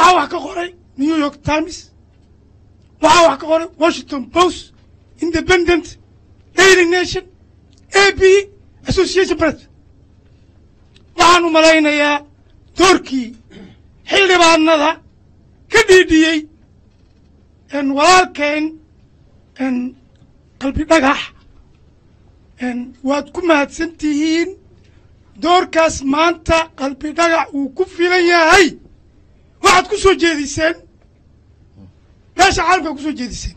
waxaa wax ka qoray new york times waxaa wax ka qoray washington post independent daily nation a b association press waxaan u malaynayaa doorkii xildhibaanada ka dhiidhiyey walaalkeen qalbi dhagax waad ku mahadsan tihiin doorkaas maanta qalbi dhagax uu ku filan yahay waxaad ku soo jeediseen meesha caalamkaa ku soo jeediseen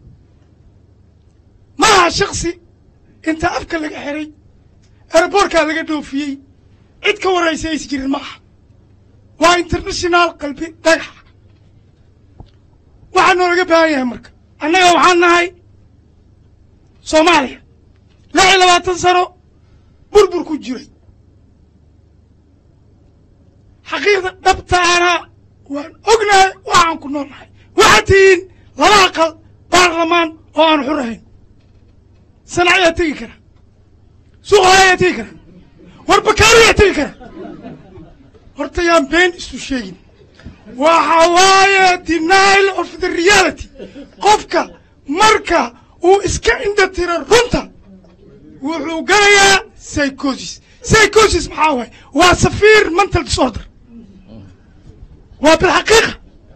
ma aha shaksi inta afka laga xiray ereborkaa laga dhoofiyey cid ka warraysa aysa jirin ma aha waa international qalbi dhagax waxaa noolaga baahan yahay marka annaga waxaan nahay soomaaliya lix iyo labaatan sano burbur ku jiray xaqiiqda dhabtaana waan ognahay waxaan ku nool nahay waxaad tihiin laba aqal baarlamaan oo aan xur ahayn sanac ayaa tegi kara suuqa ayaa tegi kara war bakaari ayaa tegi kara horta yaan been isu sheegin waxa waaye denial of the reality qofka marka uu iska indha tira runta wuxuu galayaa psychosis psychosis maxaa waaye waa safiir mental disorder waa bilxaqiiqa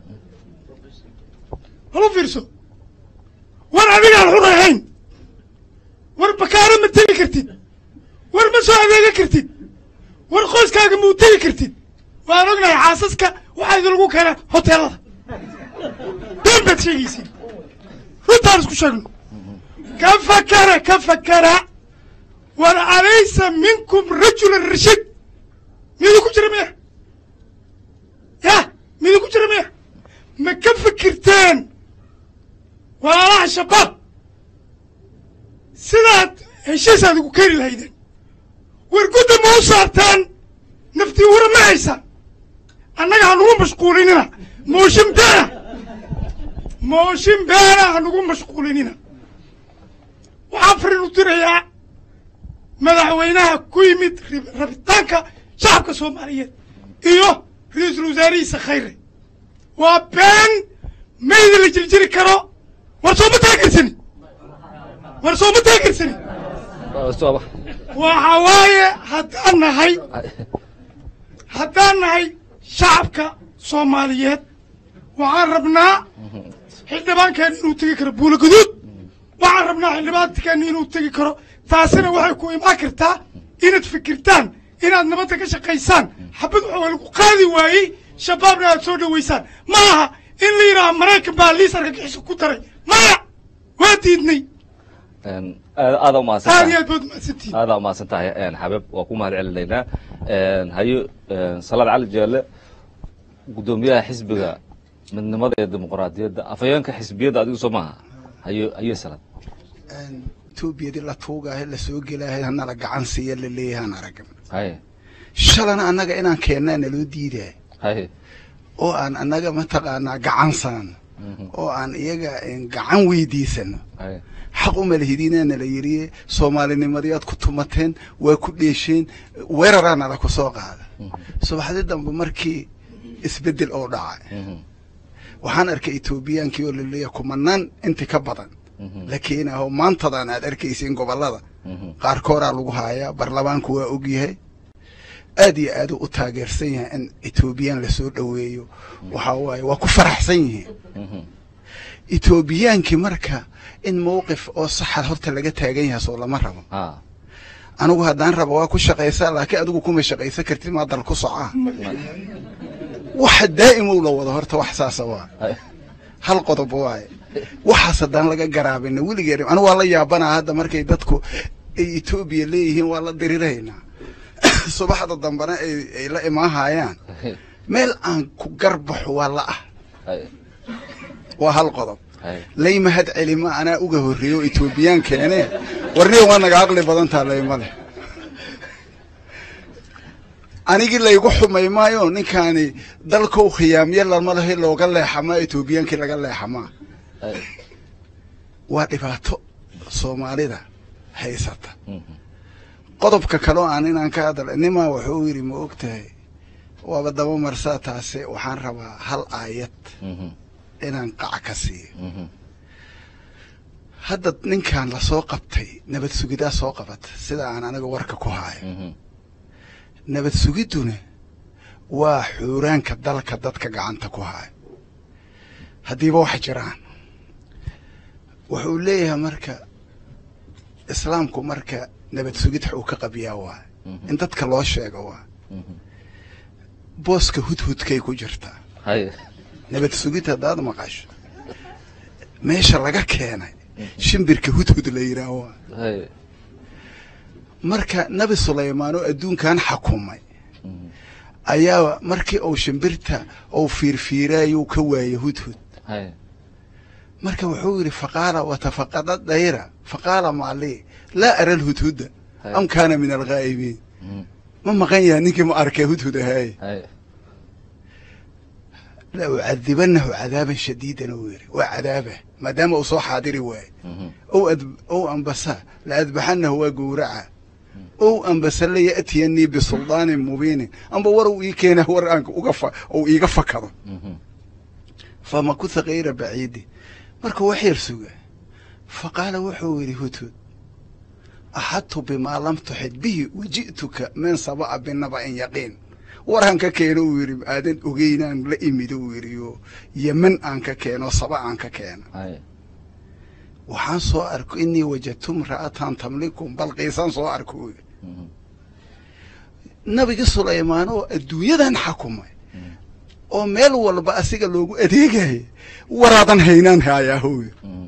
halu fiirso war adigaan xur ahayn war bakaaro ma tegi kartid war ma soo adeega kartid war qoyskaaga mau tegi kartid waan ognahay xaasaska waxaa idin lagu keenaa hoteelada been baad sheegaysiin runtaan isku sheegno ka fakara ka fakara war alaysa minkum rajulan rashid midu ku jira miya ya midu ku jira miya ma ka fikirteen walaalaha shabaab sidaad heshiisaad igu keeni lahaydeen war gudda ma u saartaan naftii hura ma haysaan annaga hanugu mashquulinina mooshin beena mooshin beena hanugu mashquulinina waxaan farin u dirayaa madaxweynaha ku yimid rabitaanka shacabka soomaaliyeed iyo ra-iisul wasaarihiisa khayre waa been mayda la jiljiri karo war sooma taagersani war sooma taagersani waxa waaye haddaan nahay haddaan nahay shacabka soomaaliyeed waxaan rabnaa xildhibaankeena inuu tegi karo buula guduud waxaan rabnaa xildhibaankeena inuu tegi karo taasina waxay ku imaan kartaa inaad fikirtaan inaad nabadda ka shaqaysaan xabad waxaa lagu qaadi waayey shabaabna aad soo dhoweysaan ma aha in la yidhaaha maraykan baa liis argagixiso ku daray maya waa diidnay aada umahadsan aad iyo aad baad umahadsantihin aada umahadsan tahay xabeeb waa ku mahad celinaynaa hayo salaad cali jeelle guddoomiyaha xisbiga midnimada ee dimuqraadiyadda afhayeenka xisbiyadda adigu soo maaha hayo hayo salaad etoobiyadii la tuugaahe la soo gelaahe hanala gacan siiya la leeyahaan aragn haye shalana annaga inaan keennaa naloo diidaa haye oo aan annaga mataqaanaa gacan saano oo aan iyaga gacan weydiisano haye xaq uma lihidinaa nala yidhi soomaalinimadiyaad ku tumateen waa ku dheesheen weeraraa nala ku soo qaada subaxdii dambe markii isbeddel oo dhacay waxaan arkay etoobiyaankii oo laleeyahay kumanaan inti ka badan la keenaho maantadan aad arkaysiin gobollada qaarkooraa lagu haayaa baarlamaanku waa ogyahay aad iyo aaduu u taageersan yahay in etoobiyaan lasoo dhoweeyo waxaa waaye waa ku faraxsan yihiin etoobiyaankii marka in mawqif oo saxa horta laga taagan yahay soo lama rabo ha anigu haddaan rabo waa ku shaqaysaa laakiin adigu kuma shaqaysan kartid maa dal ku socaa waxa daa'imow la wado horta wax saasa waa haye hal qodob waaye waxaas haddaan laga garaabina weligeed anigu waa la yaabanaa hadda markay dadku ay etoobiya leeyihiin waa la diriraynaa subaxda dambena ay ay la imaahayaan meel aan ku garbaxo waa la ah haye waa hal qodob haye lay mahad celima anaa uga horreeyo etoobiyaan keene warniga waa naga aqli badantaa laymale anigii laygu xumay maayo ninkaani dalkow khiyaamyo lama lahi looga leexamaa etoobiyaankii laga leexamaa haye waa dhibaato soomaalida haysata qodobka kaleo aan inaan ka hadla nimaa wuxuu yidhi ma og tahay waaba daba marsaa taase waxaan rabaa hal aayad Mhm. inaan qac ka siiyo Mhm. hadda ninkan lasoo qabtay nabad sugidaa soo qabata sida aan aniga warka ku haayo Mhm. nabad sugidduna waa xuuraanka dalka dadka gacanta ku haayo haddiiba wax jiraan wuxuu leeyahay marka islaamku marka nabad sugid uu ka qabiyaa waa Mhm. in dadka loo sheego waa Mhm. booska hudhudkay ku jirtaa haye nabad sugid haddaad maqasho meesha laga keenay shimbirka hudhud la yidhaah waa haye marka nabi sulaymaan oo adduunkan xakumay Mhm. ayaa markii uu shimbirta uu fiirfiiraayuu ka waayey hudhud haye marka wuxuu yidhi faqaala watafaqada dayra faqaala maalii laa ara lhudhuda Hay. am kaana min alghaa'ibiin Mhm. ma maqan yahay ninkii ma arkay hudhud ahaaye haye la ucadibanahu cadaaban shadiidan uu yidhi waa cadaaba maadaama uu soo xaadiri waaye Mhm. ow ad ow ambasa la adbaxanahu waa gowraca ow ambasa la ya'tiyanii bisuldaanin mubiinin amba war uu ii keena war aan uga fa uu iiga fakado Mhm. famakuha kayra baciidi markuu wax yar suga faqaala wuxuu yidhi hudhud axadtu bimaa lam tuxid bihi waji'tuka min saba'a binaba'in yaqiin waraan ka keeno uu yidhi aadan ogeynaan la imid uu yidhi oo yeman aan ka keeno saba aan ka keeno haye waxaan soo arko inii wajadtu imra'atan tamlikum balqiisaan soo arko uu yidhi Mhm. nabigi sulaymaan oo adduunyadan xakumay oo meel walba asiga loogu adeegaya waraadan haynaan haayaa uu yidhi Mhm.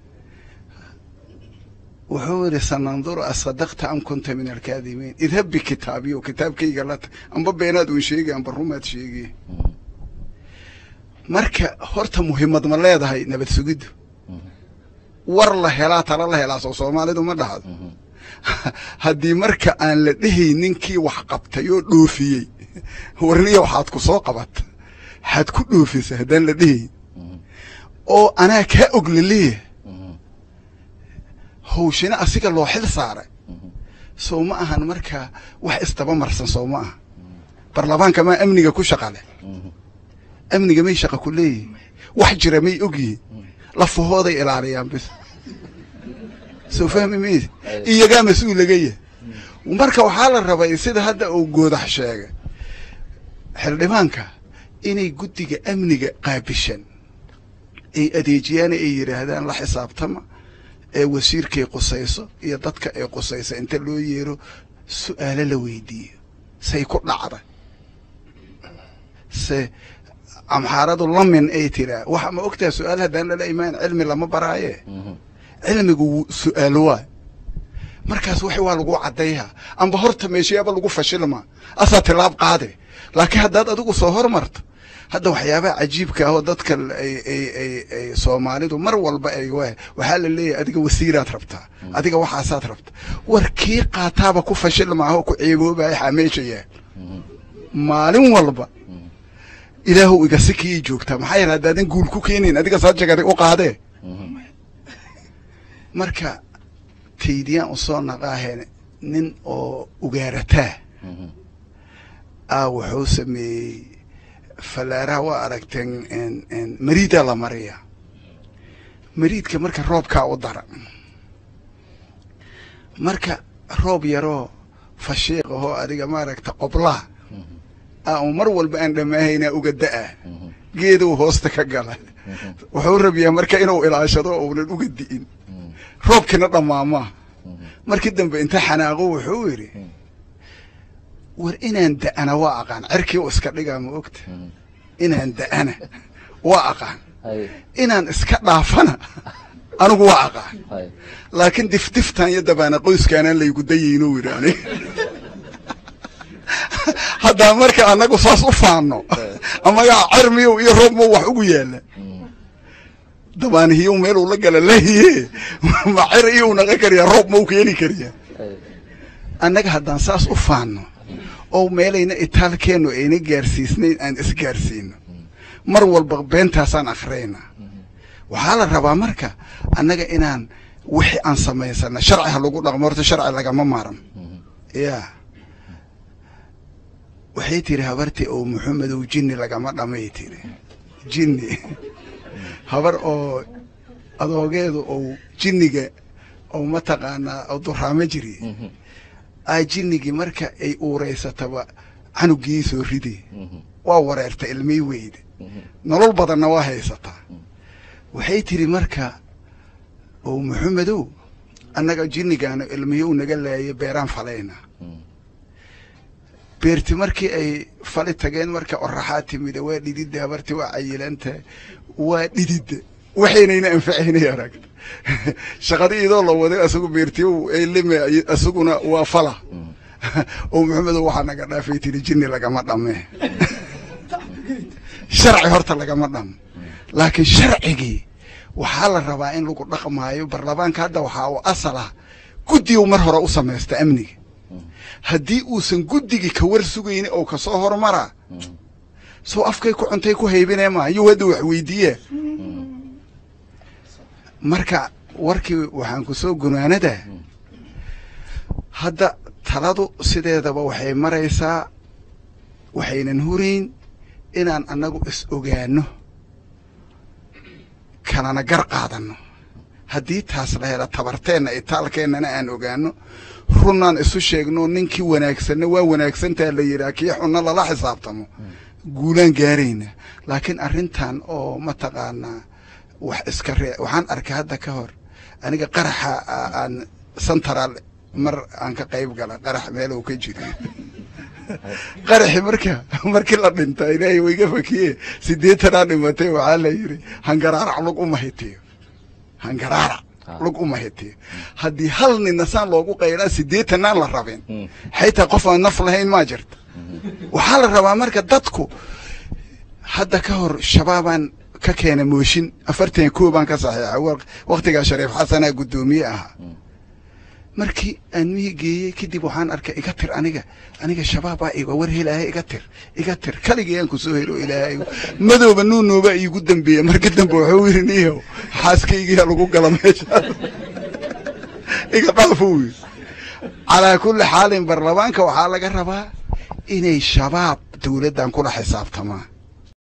wuxuu yidhi sananduru asadaqta am kunta min alkaadibiin idhab bikitaabiyo kitaabkayga la tag amba beenaad uun sheegi amba rumaad sheegi Mhm. marka horta muhiimad ma leedahay nabad sugiddu Mhm. war la helaa tala la helaa soo soomaalidu ma dhahdo Mhm. haddii marka aan la dhehay ninkii wax qabtay oo dhoofiyey warniya waxaad ku soo qabata waxaad ku dhoofisa haddaan la dhehay Mhm. oo anaa kaa og laleeyahay Mhm. hawshina asiga loo xil saaray Mhm. sow ma ahan markaa wax isdaba marsan sow ma aha barlamaanka maa amniga ku shaqa leh Mhm. amniga may shaqa ku leeyihin wax jira may ogyihin lafahooday ilaaliyaan bis soo fahmi mayse iyagaa mas-uul laga yahay marka waxaa la rabay sida hadda uu goodax sheegay xildhibaanka inay guddiga amniga qaabishan ay adeejiyaan ay yidhaahdaan la xisaabtama ee wasiirkay qusayso iyo dadka ay qusayso inta loo yeero su'aalo la weydiiyo say ku dhacda se amxaaradu lamin ay tiraa waxa ma ogtaha su-aal haddaan lala imaan cilmi lama baraaye Mhm. cilmigu wuu su-aalo waay markaas wax waa lagu caddayhaa amba horta meeshayaaba lagu fashilmaa asaa tilaab qaade laakiin haddaad adigu soo hormarto hadda waxyaabaha cajiibka ah oo dadka ay ay ay ay soomaalidu mar walba ay wa waxaa la leeyahay adiga wasiiraad rabtaa adiga waxaasaad rabta war kii qaataaba ku fashilmaaho ku ceeboobaya xaa meesha yaal Mhm. maalin walba ilaahu iga si kii joogtaa maxaa yeele haddaadan guul ku keenayn adiga saa jagaday u qaadee Mhm. marka taydiyaan u soo naqaaheen nin oo ugaarataa Mhm. ah wuxuu sameeyey fallaaraha waa aragteen en- en mariidaa la mariya mariidka marka roobkaa u dara marka roob yaroo fashiiq ahoo adiga maaragta qoblaa Mhm. ah uu mar walba aan dhamaahaynaa uga da'a Mhm. geeduu hoosta ka gala Mhm. wuxuu rabiyaa marka inuu ilaashado oo uunan uga di'in Mhm. roobkina dhammaamaa Mhm. markii dambe inta xanaaqo wuxuu yidhi Mm. war inaan da'ana waa aqaan cerkii u iska dhigaa ma ogta Mhm. inaan da'ana waa aqaan haye inaan iska dhaafana anigu waa aqaan haye laakiin difdiftan iyo dabaana qoyskaanaan laygu dayayno yidhi aniga haddaa marka annagu saas u faanno amagaa cermiyow iyo roobmow wax ugu yaalla Mhm. dabaanihiyow meeluu la gala lahiye ma cer iyou naqa kariyaa roob mau keeni kariyaa haye annaga haddaan saas u faanno oo meelayna itaalkeennu ayna gaarsiisnayn aan isgaarsiino mar walba beentaasaan akhriyayna waxaa la rabaa marka annaga inaan wixii aan samaysana sharci ha lagu dhaqmo horta sharci lagama maaran Mhm. ya waxay tiri habartii oo maxamedow jinni lagama dhamay tiri jinni habar oo adoogeedu ou jinniga ou mataqaanaa oo duraamo jiri aa jinnigii marka ay uureysataba canugii soo ride waa wareerta ilmii weyde nolol badanna waa haysataa waxay tiri marka oo maxamedow annaga jinnigaana ilmiyow naga laaya beeraan falayna beerti markii ay fali tageen marka oraxaa timida waa dhididda habarti waa cayilanta waa dhididda waxaynayna anfacaynay aragta shaqada idoo la waday asagu beertiyow ay lime asaguna waa fala oo maxamedow waxaa naga dhaafay tiri jinni lagama dhame sharci horta lagama dhamo laakiin sharcigii waxaa la rabaa in lagu dhaqmaayo barlamaanka hadda waxaa u asal ah guddigu mar hore u samaysta amniga haddii uusan guddigii ka war sugayni oo kasoo hormaraa soo afkay ku cuntay ku haybinee maa iyo hadda wax weydiiye marka warkii waxaan ku soo gunaanadaa hadda taladu sideedaba waxay maraysaa waxaynan hurayn inaan annagu is ogaano kalana gar qaadanno haddii taas la hela tabarteenna itaalkeennana aan ogaano runnaan isu sheegno ninkii wanaagsanna waa wanaagsantaa la yidhaha kii xunna lala xisaabtamo guulaan gaarayna laakiin arrintan oo mataqaanaa wax iska ree waxaan arkay hadda ka hor aniga qaraxa aan central mar aan ka qayb gala qarax meel uu ka jiro qaraxi marka markii la dhinta ilaahay wayga fakiye sideetanaa dhimatay waxaa la yidhi hangaraarac lug uma hitiyo hangaraarac lug uma hitiyo haddii hal nina saan loogu qaylaa sideetanaan la rabin xaytaa qof aan naf lahayn maa jirta waxaa la rabaa marka dadku hadda ka hor shabaabaan ka keena mooshin afartan koobaan ka saxiixa waktigaa shariif xasanaa guddoomiye ahaa markii aan mihii geeyey kadib waxaan arkay iga tir aniga aniga shabaabaa iga war helaahay iga tir iga tir kaligii aan ku soo helo ilaahay madooba nuunooba iigu dambeeya marka dambe wuxuu yidhi niyow xaaskaygiyaa lagu gala meesha iga dhaafo wy calaa kulli xaalin barlamaanka waxaa laga rabaa inay shabaab dowladdan kula xisaabtamaan